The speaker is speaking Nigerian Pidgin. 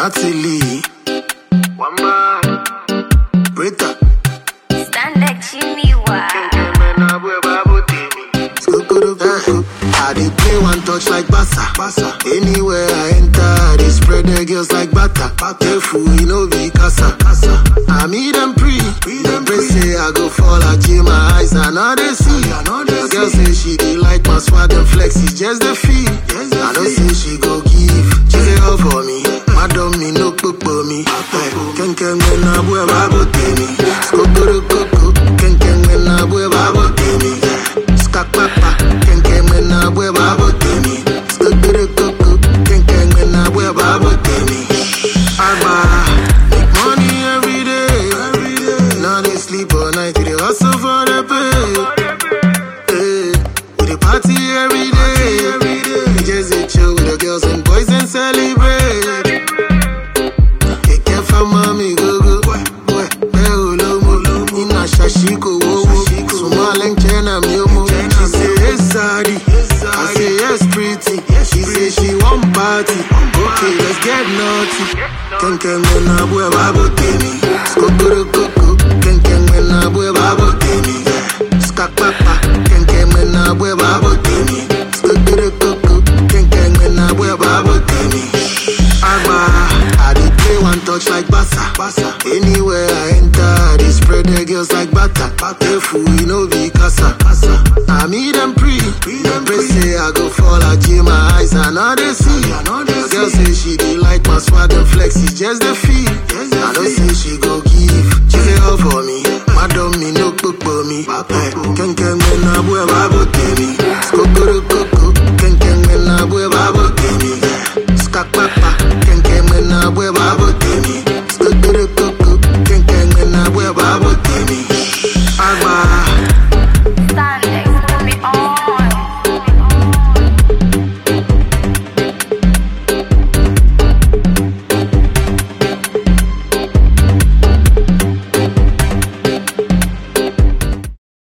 Natalie, Wamba, Britta, Stand like Jimmy Wah. Kemena bwe babu timi. Skukuru, I dey play one touch like Bassa. Bassa. Anywhere I enter, I dey spread the girls like butter. Careful, you know be casa. casa. I meet them pre, them pre say I go fall. I jam my eyes, I know they see. The girl say she dey like my swag and flex, it's just the feel. I know say she go give, she say all for me. Madam me no popo me. Ken ken when I boy babo temi. Skukuru kuku, ken ken when I boy babo temi. Skakpapa, ken ken when I boy babo temi. Skukuru kuku, ken ken when I boy babo temi. Agba, make money every day. Now they sleep all night, they hustle for the pay. Hey, we dey party every day. We just dey chill with the girls and boys and celebrate. Kẹ̀kẹ́ fama mi gógó. Bẹ́ẹ̀ ò lómo. Iná ṣàṣì kò wówó. Sùnmọ́ lẹ́ńkẹ́ náà mi ò mọ̀. She say yes sorry. I say yes pretty. She say she wan party. Okay, let's get naughty. Kẹ̀kẹ́ mẹ́nà bú ẹ̀ bá bò tèmi. Skokoro koko. Kẹ̀kẹ́ mẹ́nà bú ẹ̀ bá bò tèmi. Skakpapa. Kẹ̀kẹ́ mẹ́nà bú ẹ̀ bá bò tèmi. Skokoro koko. Kẹ̀kẹ́ mẹ́nà bú ẹ̀ bá bò tèmi. Agba, I dey play one touch like Bassa. Bassa. Anywhere I enter, I dey spread the girls like butter. Careful, you know be casa. casa. I meet them pre, them pre say I go fall. I jam my eyes, I know they see. The girl say she dey like my swag and flex, it's just the feel.